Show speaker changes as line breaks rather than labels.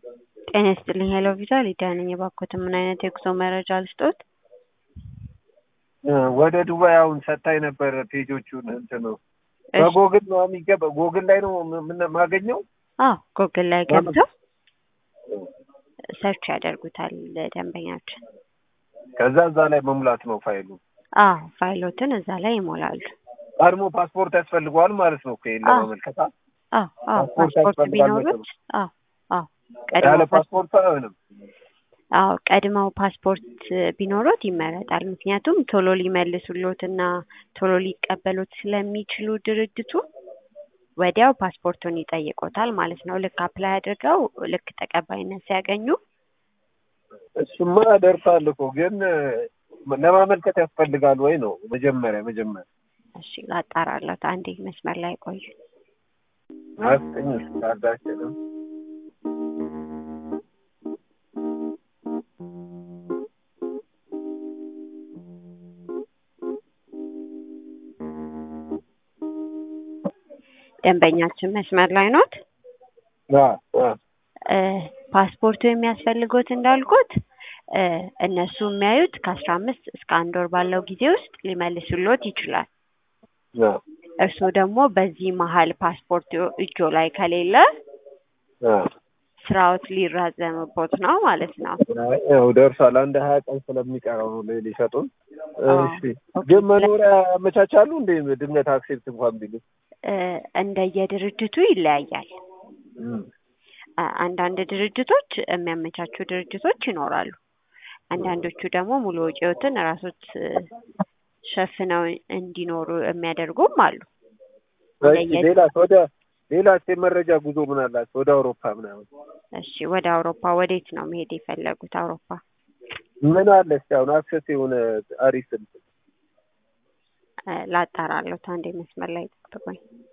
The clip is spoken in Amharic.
ጤና ይስጥልኝ ሄሎ ቪዛ ሊዲያ ነኝ። እባክዎትን ምን አይነት የጉዞ መረጃ ልስጥዎት?
ወደ ዱባይ አሁን ሰታኝ ነበር ፔጆቹን እንትን ነው በጎግል ነው የሚገባ ጎግል ላይ ነው ምን ማገኘው?
አዎ ጎግል ላይ ገብተው ሰርች ያደርጉታል ደንበኛችን።
ከዛ እዛ ላይ መሙላት ነው ፋይሉ።
አዎ ፋይሎትን እዛ ላይ ይሞላሉ።
ቀድሞ ፓስፖርት ያስፈልገዋል ማለት ነው እኮ ይሄን ለማመልከት።
አዎ አዎ
ፓስፖርት
ፓስፖርት
ያስፈልጋል
ቢኖሩት አዎ አዎ ቀድሞ
ያለ
ፓስ-
ፓስፖርት አይሆንም።
አዎ ቀድመው ፓስፖርት ቢኖሩት ይመረጣል። ምክንያቱም ቶሎ ሊመልሱሎት እና ቶሎ ሊቀበሉት ስለሚችሉ ድርጅቱ ወዲያው ፓስፖርቱን ይጠይቆታል ማለት ነው። ልክ አፕላይ አድርገው ልክ ተቀባይነት ሲያገኙ
እሱማ ደርሷል እኮ ግን ለማመልከት ያስፈልጋል ወይ ነው መጀመሪያ መጀመሪያ
እሺ ላጣራለት አንዴ መስመር ላይ ቆዩ።
አስጠኝ ካርዳችንም
ደንበኛችን መስመር ላይ ኖት?
አ አ
እ ፓስፖርቱ የሚያስፈልጎት እንዳልኩት እ እነሱ የሚያዩት ከአስራ አምስት እስከ አንድ ወር ባለው ጊዜ ውስጥ ሊመልሱሎት ይችላል።
አ
እርስዎ ደግሞ በዚህ መሀል ፓስፖርት እጆ ላይ ከሌለ
አ
ስራዎት ሊራዘምቦት ነው ማለት ነው።
ያው ደርሷል። አንድ ሀያ ቀን ስለሚቀረው ነው ሊ- ሊሰጡን።
አዎ።
እሺ ግን መኖሪያ ያመቻቻሉ እንዴ? ድንገት አክሴፕት እንኳን ቢሉ
እ እንደየድርጅቱ ይለያያል።
እም።
አ- አንዳንድ ድርጅቶች የሚያመቻቹ ድርጅቶች ይኖራሉ። አንዳንዶቹ ደግሞ ሙሉ ወጪዎትን ራሶት እ ሸፍነው እንዲኖሩ የሚያደርጉም አሉ።
እሺ
እንደየ-
ሌላስ ወደ ሌላስ የመረጃ ጉዞ ምን አላቸው? ወደ አውሮፓ ምናምን
እሺ ወደ አውሮፓ ወዴት ነው መሄድ የፈለጉት? አውሮፓ
ምን አለ እስኪ አሁን አክሰስ የሆነ አሪፍ እንትን
እ ላጣራለሁ። አንዴ መስመር ላይ ጠብቁኝ።